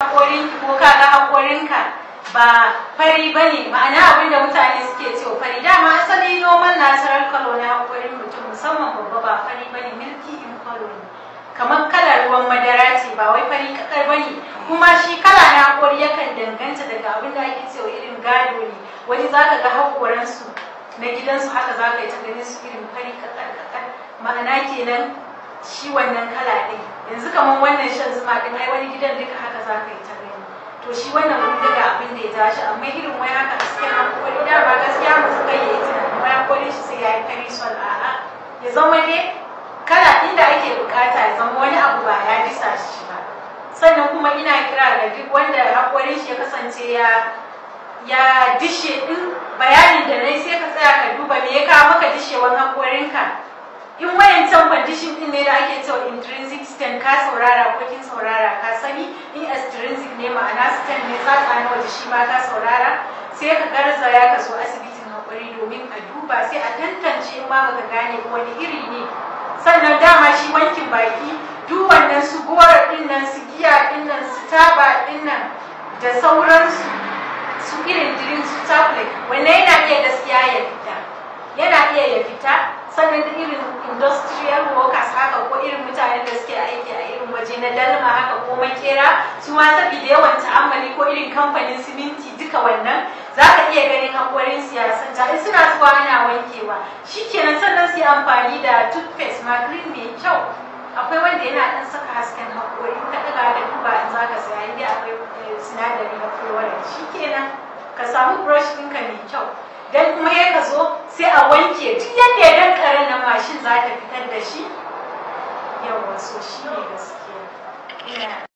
haƙorinki ko ka ga haƙorinka ba fari ba ne ma'ana abin da mutane suke cewa fari dama asali normal natural color na haƙorin mutum musamman babba ba fari ba ne milky in color ne kamar kalar ruwan madara ce ba wai fari kakar ba ne kuma shi kala na haƙori yakan danganta daga abin da ake cewa irin gado ne wani za ka ga haƙoransu na gidansu haka za ka yi ta ganin su irin fari kakar kakar ma'ana kenan shi wannan kala ɗin yanzu kamar wannan shan zuma ɗin ai wani gidan duka haka za ka yi ta gani to shi wannan wani daga abin da ya ja shi amma irin wai haka hasken haƙori da ba gaskiya mu suka yi tunanin wai haƙorin shi sai ya yi fari sol a'a ya zama dai kala inda ake bukata ya zama wani abu ba ya disa shi ba sannan kuma ina kira ga duk wanda haƙorin shi ya kasance ya ya dishe din bayanin da nayi sai ka tsaya ka duba me ya kawo maka dishewan haƙorinka in wayancan condition din ne da ake cewa intrinsic stem ka saurara ko kin saurara ka sani in extrinsic ne ma'ana stem ne tsatsa na waje shi ma ka saurara sai ka garzaya ka so asibitin haƙuri domin a duba sai a tantance in ma baka gane wani iri ne sannan dama shi wankin baki duk wannan su gora din nan su giya din nan su taba din nan da sauransu su irin drink su chocolate wannan yana iya gaskiya ya fita yana iya ya fita sannan da irin industrial workers haka ko irin mutanen da suke aiki a irin waje na dalma haka ko makera su ma saboda yawan ta'ammali ko irin kamfanin siminti duka wannan za ka iya ganin haƙorin siyasan ta in suna zuwa ana wankewa shikenan sannan su yi amfani da toothpaste ma cream mai kyau akwai wanda yana ɗan saka hasken haƙori ka ɗaga da duba in za ka saya inda akwai sinadari na fluoride shikenan ka samu brush ɗinka mai kyau dan kuma ya ka zo sai a wanke duk yadda ya dan karen nan mashin za ta fitar da shi yawa so shi ne gaskiya